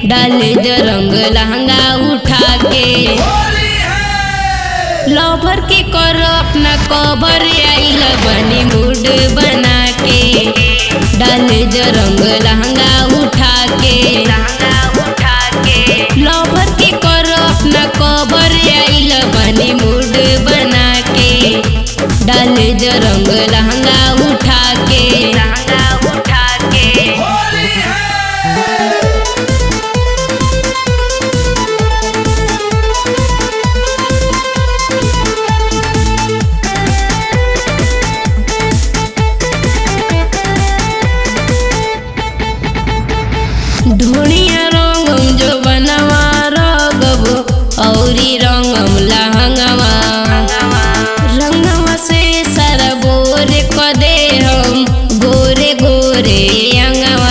डाल द रंग लहंगा उठा के लवर के कर अपना कवर आइल बनी मूड बना के डाल द रंग लहंगा उठा के लवर के कर अपना कवर आइल बनी मूड बना के डाल द रंग लहंगा उठा के ढोनिया रंगम जो बनवा रगबो औरी रंगम लहंगवा रंगवा से सारा बोरे क दे हम गोरे गोरे अंगवा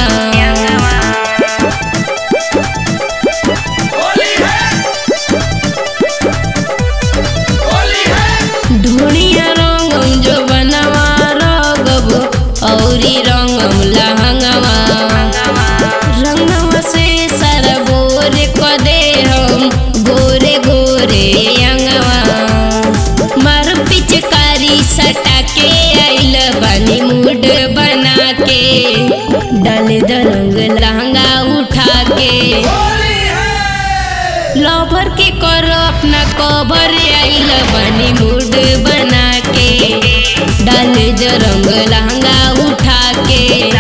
ढोनिया रंगम जो बनवा रगबो औरी रंगम लहंगवा रंगवा से सारा बोरे क दे हम गोरे गोरे अंगवा मार पिचकारी सटा के आइल बानी मूड बना के डाल द रंग लहंगा उठा के लवर के कर अपना कवर आइल बानी मूड बना के डाल द रंग लहंगा उठा के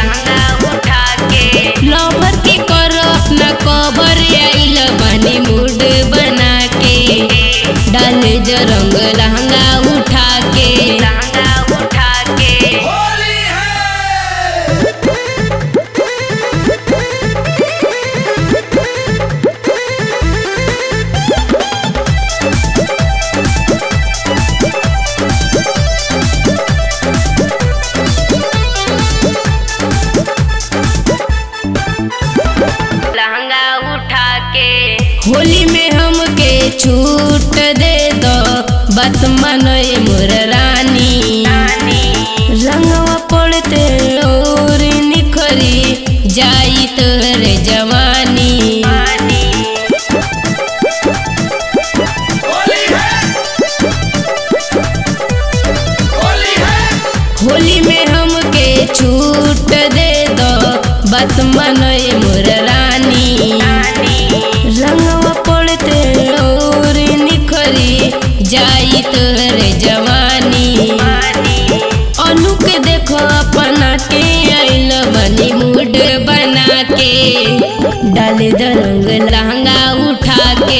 लवर के कर अपना कवर आइल बानी मूड बना के डाल द रंग लहंगा उठा के लहंगा उठा के होली में हमके छूट दे दो बात मनोय मोर रानी रंगवा पड़ते और निखरी जाई तोरे जवानी होली में हमके छूट दे दो बात मनोय मोर रानी रंगवा पड़ते और निखरी जाई तोरे जवानी अनु के देखो अपना के आइल बनी मूड बना के डाल द रंग लहंगा उठा के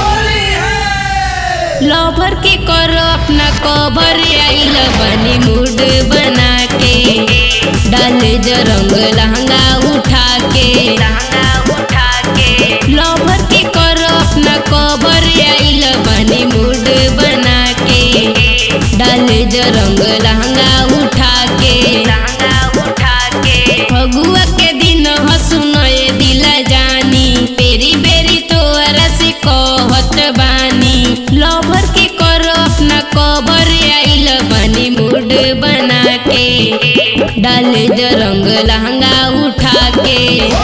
लवर के कर अपना कवर आइल बनी मूड बना के डाल द रंग लहंगा उठा के उठा के लवर के कर अपना कवर आइल बनी मूड बना के डाल द रंग लहंगा उठा के उठा के फगुआ के दिन हसुनए दिला जानी पेरी बेरी तोरा से कहत बानी लवर के कर अपना कवर आइल बनी मूड बना के डाल द रंग लहंगा उठा के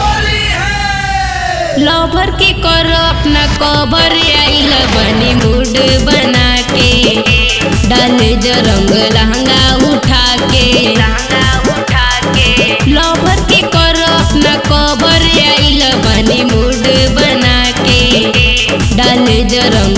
लवर के कर अपना कवर आइल बनी मूड बना के डाल द रंग लहंगा उठा के उठा के लवर के कर अपना कवर आइल बनी मूड बना के डाल द रंग